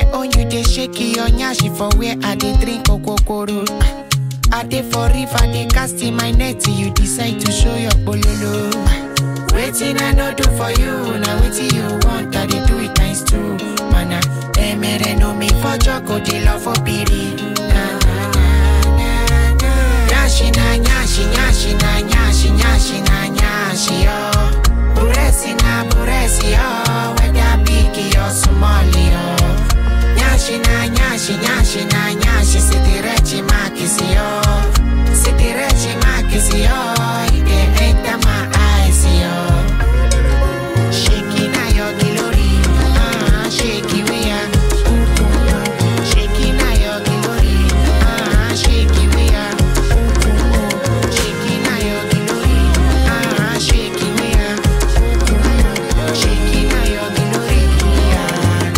own you dey shake your nyashi for where I dey drink okokoro. I dey for river, dey cast in my net till you decide to show your bololo. Waiting I no do for you, now waiting you want, I dey do it times two. Mana, emere no me for joko, dey love for piri. Na, na, na, na, na. Nyashi na nyashi, nyashi na nyashi, nyashi na nyashi, yo. Buresi na buresi, yo. Whether big or small, yo. Nyashi na nyashi, nyashi na nyashi, sitirechi makisi, yo. Sitirechi makisi, yo. It dey enter my eyes, yo. Shaking na your glory, ah, shaky we are. Shaking na your glory, ah, shaky we are. Shaking na your glory, ah, shaky we are. Shaking na your glory, ah.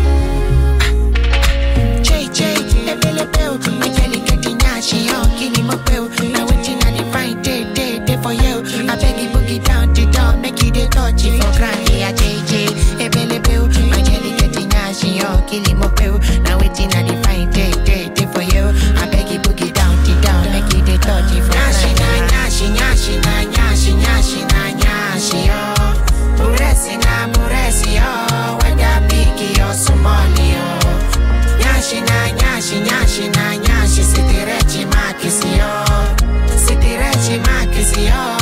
Jay Jay, ebele bell, my jelly getting nyashi, yo, killing my bell. Now waiting on the fine day, day, day for you. I beg you boogie down the door, make you the touch it for grand, yeah, Jay Jay, ebele bell, my jelly getting nyashi, yo, killing my bell. Now waiting on the fine day, day, day for you. I beg you boogie down the door, make you the touch it for nyashi, na nyashi, nyashi, na nyashi, nyashi, na nyashi, yo. Buresi na buresi, yo, whether big or small, yo. Nyashi na nyashi nyashi na nyashi sitirechi makisi yo Sitirechi makisi yo